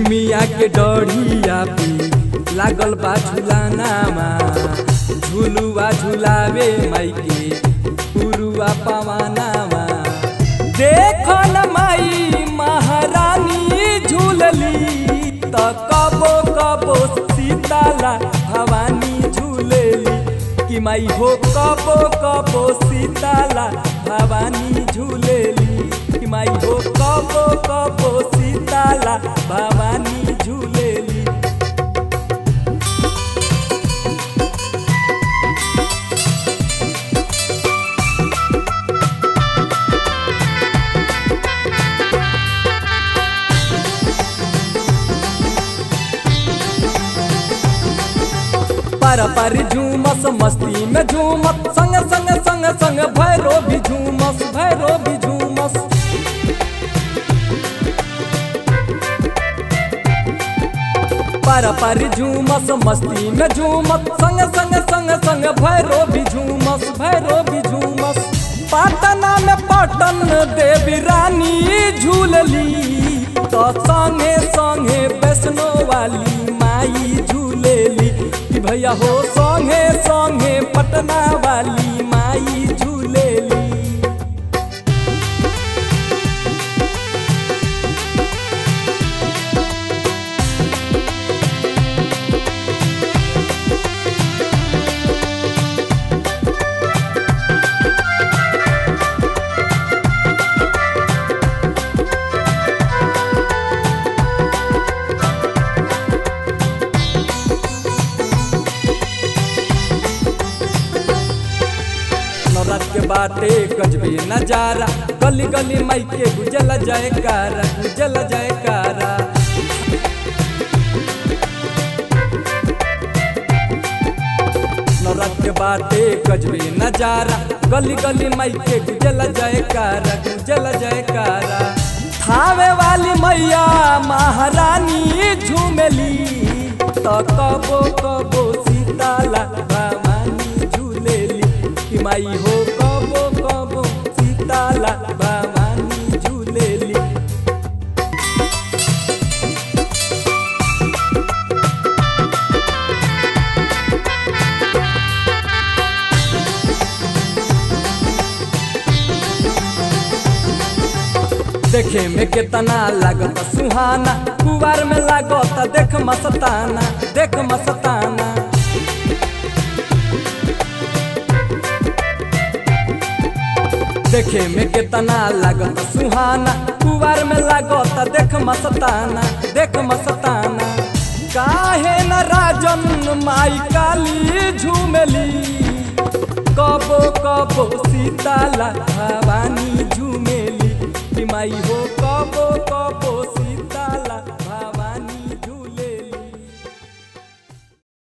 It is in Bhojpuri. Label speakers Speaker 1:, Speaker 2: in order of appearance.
Speaker 1: निमिया के डढ़िया पे लागल बा झुलानामा झुलुआ झुलावे माई के पुरुआ पवानामा देख न माई महारानी झूलली त कबो कबो सीताला भवानी झूलेली कि माई हो कबो कबो सीताला भवानी झूलेली कि माई हो कबो कबो सीताला भवानी झूलेली पर पर झूमस मस्ती में झूमत संग संग संग संग भैरो भी झूमस भैरो भी झूमस पर पर झूमस मस्ती में झूमत संग संग संग संग भैरो भी झूमस भैरो भी झूमस पाटना में पटन देवी रानी झूलली तो संगे संगे वैष्णो वाली माई झूलेली कि भैया हो संगे संगे पटना वाली माई झूलेली नवरात के बाटे गजबे नजारा गली गली माई के गुजल जयकारा गुजल जयकारा नवरात के बाटे गजबे नजारा गली गली माई के गुजल जयकारा गुजल जयकारा थावे वाली मैया महारानी झूमेली तो कबो कबो सीताला भवानी झूलेली कि माई हो कबो कबो सीताला भवानी झूलेली देखे में कितना लागत सुहाना कुवार में लागत देख मस्ताना देख मस्ताना देखे में कितना लागत सुहाना कुवार में लागत देख मस्ताना देख मस्ताना काहे न राजन माई काली झूमेली कबो कबो सीताला भवानी झूमेली कि माई हो कबो कबो